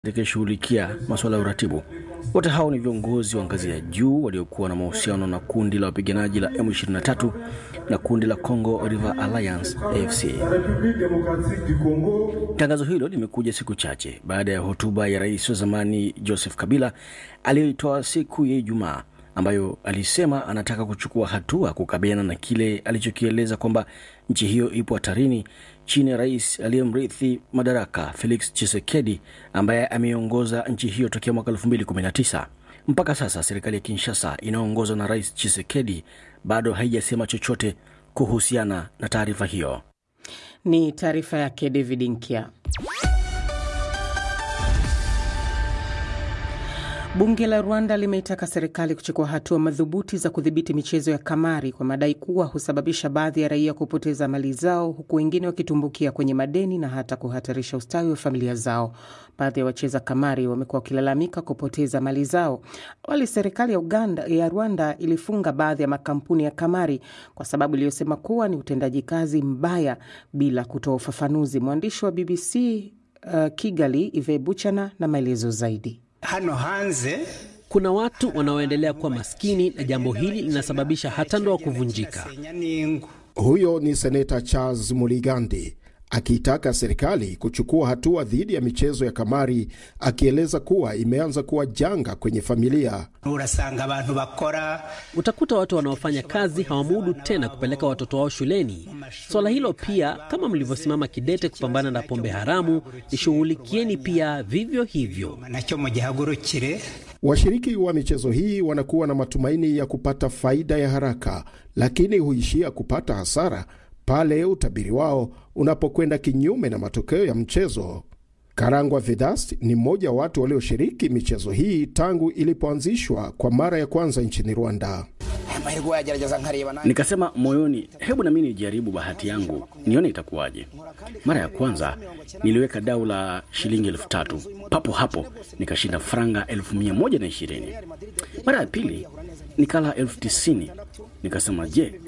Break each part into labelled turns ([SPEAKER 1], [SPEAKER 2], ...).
[SPEAKER 1] atakayeshughulikia masuala ya uratibu. Wote hao ni viongozi wa ngazi ya juu waliokuwa na mahusiano na kundi la wapiganaji la M23 na kundi la Congo River Alliance AFC. Tangazo hilo limekuja siku chache baada ya hotuba ya rais wa zamani Joseph Kabila aliyoitoa siku ya Ijumaa ambayo alisema anataka kuchukua hatua kukabiliana na kile alichokieleza kwamba nchi hiyo ipo hatarini chini ya rais aliyemrithi madaraka Felix Tshisekedi ambaye ameongoza nchi hiyo tokea mwaka 2019. Mpaka sasa serikali ya Kinshasa inayoongozwa na rais Tshisekedi bado haijasema chochote kuhusiana na taarifa hiyo.
[SPEAKER 2] Ni taarifa yake David Nkia. Bunge la Rwanda limeitaka serikali kuchukua hatua madhubuti za kudhibiti michezo ya kamari kwa madai kuwa husababisha baadhi ya raia kupoteza mali zao huku wengine wakitumbukia kwenye madeni na hata kuhatarisha ustawi wa familia zao. Baadhi ya wacheza kamari wamekuwa wakilalamika kupoteza mali zao. Awali serikali ya Uganda ya Rwanda ilifunga baadhi ya makampuni ya kamari kwa sababu iliyosema kuwa ni utendaji kazi mbaya bila kutoa ufafanuzi. Mwandishi wa BBC uh, Kigali Ive Buchana na maelezo zaidi.
[SPEAKER 3] Hano hanze
[SPEAKER 4] kuna watu wanaoendelea kuwa maskini na jambo hili linasababisha hata ndoa kuvunjika.
[SPEAKER 5] Huyo ni seneta Charles Muligandi akiitaka serikali kuchukua hatua dhidi ya michezo ya kamari, akieleza kuwa imeanza kuwa janga kwenye familia.
[SPEAKER 3] urasanga abantu bakora
[SPEAKER 4] Utakuta watu wanaofanya kazi hawamudu tena kupeleka watoto wao shuleni. Swala hilo pia, kama mlivyosimama kidete kupambana na pombe haramu, lishughulikieni pia vivyo hivyo.
[SPEAKER 3] nacyo mugihagurukire
[SPEAKER 5] Washiriki wa michezo hii wanakuwa na matumaini ya kupata faida ya haraka, lakini huishia kupata hasara pale utabiri wao unapokwenda kinyume na matokeo ya mchezo. Karangwa Vedas ni mmoja wa watu walioshiriki michezo hii tangu ilipoanzishwa kwa mara ya kwanza nchini Rwanda.
[SPEAKER 6] amahirwe yagerageza nkareba nanjye
[SPEAKER 1] Nikasema moyoni, hebu nami nijaribu bahati yangu nione itakuwaje. Mara ya kwanza niliweka dau la shilingi elfu tatu papo hapo nikashinda franga elfu mia moja na ishirini. Mara ya pili nikala elfu tisini nikasema je,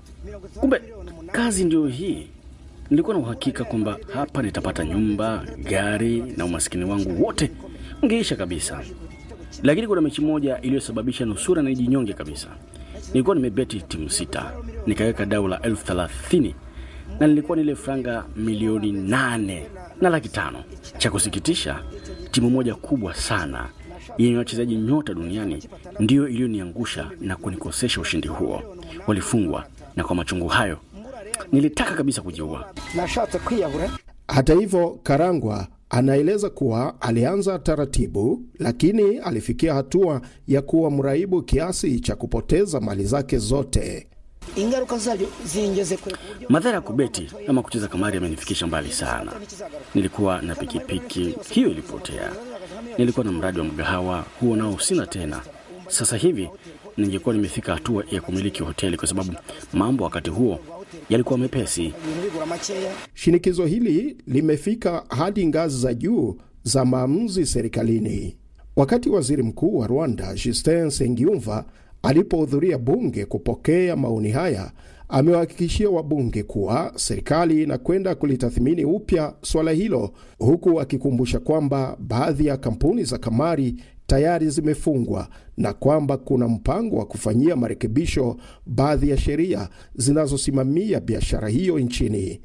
[SPEAKER 1] kumbe kazi ndio hii. Nilikuwa na uhakika kwamba hapa nitapata nyumba, gari na umaskini wangu wote ungeisha kabisa, lakini kuna mechi moja iliyosababisha nusura na nijinyonge kabisa. Nilikuwa nimebeti timu sita, nikaweka dau la elfu thelathini na nilikuwa nile franga milioni nane na laki tano. Cha kusikitisha, timu moja kubwa sana yenye wachezaji nyota duniani ndiyo iliyoniangusha na kunikosesha ushindi huo. Walifungwa, na kwa machungu hayo nilitaka kabisa kujiua.
[SPEAKER 6] nashatse kwiyahura
[SPEAKER 5] Hata hivyo, Karangwa anaeleza kuwa alianza taratibu, lakini alifikia hatua ya kuwa mraibu kiasi cha kupoteza mali zake zote.
[SPEAKER 6] ingaruka zabyo zingeze kure ku buryo
[SPEAKER 1] Madhara ya kubeti ama kucheza kamari yamenifikisha mbali sana. Nilikuwa na pikipiki, hiyo ilipotea. Nilikuwa na mradi wa mgahawa, huo nao sina tena. Sasa hivi ningekuwa nimefika hatua ya kumiliki hoteli, kwa sababu mambo wakati huo yalikuwa mepesi.
[SPEAKER 6] ibintu bigura makeya
[SPEAKER 5] Shinikizo hili limefika hadi ngazi za juu za maamuzi serikalini. Wakati waziri mkuu wa Rwanda Justin Nsengiyumva alipohudhuria bunge kupokea maoni haya, amewahakikishia wabunge kuwa serikali inakwenda kulitathmini upya swala hilo, huku akikumbusha kwamba baadhi ya kampuni za kamari tayari zimefungwa na kwamba kuna mpango wa kufanyia marekebisho baadhi ya sheria zinazosimamia biashara hiyo nchini.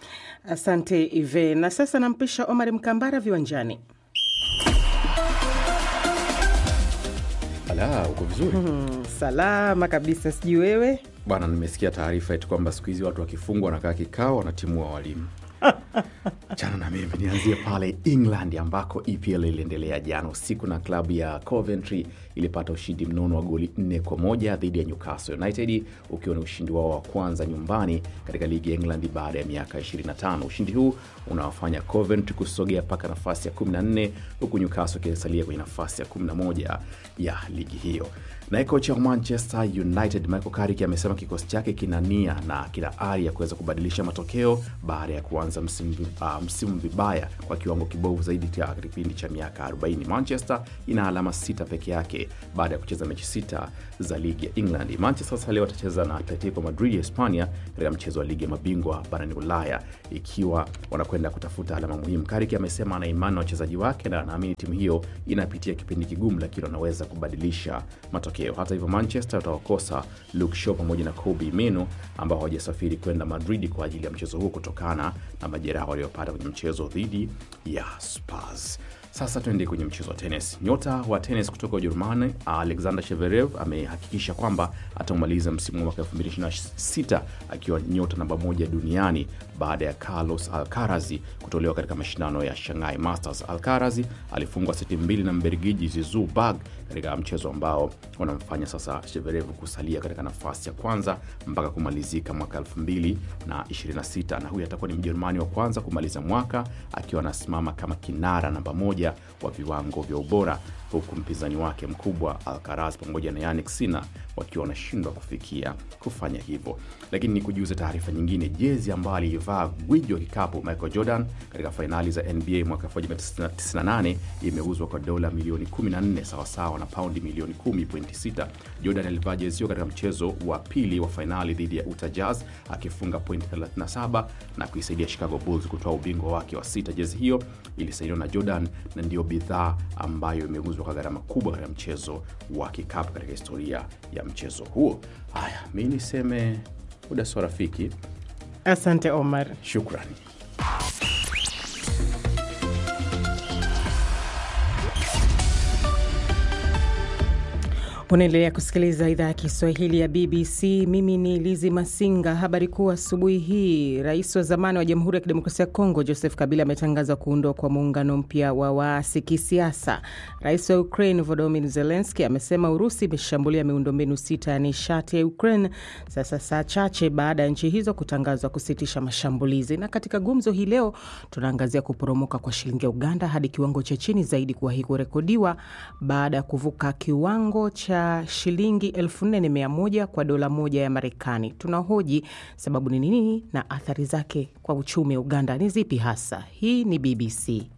[SPEAKER 2] Asante Ive, na sasa nampisha Omar Mkambara viwanjani.
[SPEAKER 7] Ala, uko vizuri
[SPEAKER 2] Mm, salama kabisa, sijui wewe.
[SPEAKER 7] bwana. Nimesikia taarifa eti kwamba siku hizi watu wakifungwa wanakaa kikao wanatimua walimu. Chana na mimi nianzie pale England ambako EPL iliendelea jana usiku na klabu ya Coventry ilipata ushindi mnono wa goli nne kwa moja dhidi ya Newcastle United ukiwa ni ushindi wao wa kwanza nyumbani katika ligi ya England baada ya miaka 25. Ushindi huu unawafanya Coventry kusogea mpaka nafasi ya 14 huku Newcastle ikisalia kwenye nafasi ya 11 ya ligi hiyo. Naye kocha wa Manchester United Michael Carrick amesema kikosi chake kina nia na kina ari ya kuweza kubadilisha matokeo baada ya kuanza msimu, uh, msimu vibaya kwa kiwango kibovu zaidi cha kipindi cha miaka 40. Manchester ina alama sita peke yake baada ya kucheza mechi sita za ligi ya England. Manchester sasa leo watacheza na Atletico Madrid ya Hispania katika mchezo wa ligi ya mabingwa barani Ulaya, ikiwa wanakwenda kutafuta alama muhimu. Kariki amesema ana imani na wachezaji wake na anaamini timu hiyo inapitia kipindi kigumu, lakini wanaweza kubadilisha matokeo. Hata hivyo, Manchester watawakosa Luke Shaw pamoja na Kobe Mino ambao hawajasafiri kwenda Madrid kwa ajili ya mchezo huo kutokana na majeraha waliopata kwenye mchezo dhidi ya Spurs. Sasa tuende kwenye mchezo wa tenis. Nyota wa tenis kutoka Ujerumani Alexander Sheverev amehakikisha kwamba ataumaliza msimu wa mwaka 2026 akiwa nyota namba moja duniani baada ya Carlos Alcaraz kutolewa katika mashindano ya Shanghai Masters. Alcaraz alifungwa seti mbili na Mbelgiji Zizou Berg katika mchezo ambao unamfanya sasa Sheverev kusalia katika nafasi ya kwanza mpaka kumalizika mwaka 2026 na huyu atakuwa ni Mjerumani wa kwanza kumaliza mwaka akiwa anasimama kama kinara namba moja wa viwango vya ubora huku mpinzani wake mkubwa Alcaraz pamoja na Yannick Sinner wakiwa wanashindwa kufikia kufanya hivyo. Lakini ni kujuza taarifa nyingine, jezi ambayo aliivaa gwiji wa kikapu Michael Jordan katika fainali za NBA mwaka 1998 imeuzwa kwa dola milioni 14 sawasawa na paundi milioni 10.6. Jordan alivaa jezi hiyo katika mchezo wa pili wa fainali dhidi ya Utah Jazz akifunga pointi 37 na kuisaidia Chicago Bulls kutoa ubingwa wake wa sita. Jezi hiyo ilisainiwa na Jordan na ndiyo bidhaa ambayo imeuzwa kwa gharama kubwa katika mchezo wa kikapu katika historia ya mchezo huo. Haya, mi niseme muda sio rafiki.
[SPEAKER 2] Asante Omar.
[SPEAKER 7] Shukrani.
[SPEAKER 2] Unaendelea kusikiliza idhaa ya Kiswahili ya BBC. Mimi ni Lizi Masinga. Habari kuu asubuhi hii, rais wa zamani wa Jamhuri ya Kidemokrasia ya Kongo Joseph Kabila ametangaza kuundwa kwa muungano mpya wa waasi kisiasa. Rais wa Ukraine Volodymyr Zelensky amesema Urusi imeshambulia miundombinu sita ya nishati ya Ukraine sasa saa chache baada ya nchi hizo kutangazwa kusitisha mashambulizi. Na katika gumzo hii leo tunaangazia kuporomoka kwa shilingi ya Uganda hadi kiwango cha chini zaidi kuwahi kurekodiwa baada ya kuvuka kiwango cha shilingi 4100 kwa dola moja ya Marekani. Tunahoji sababu ni nini na athari zake kwa uchumi wa Uganda ni zipi hasa. Hii ni BBC.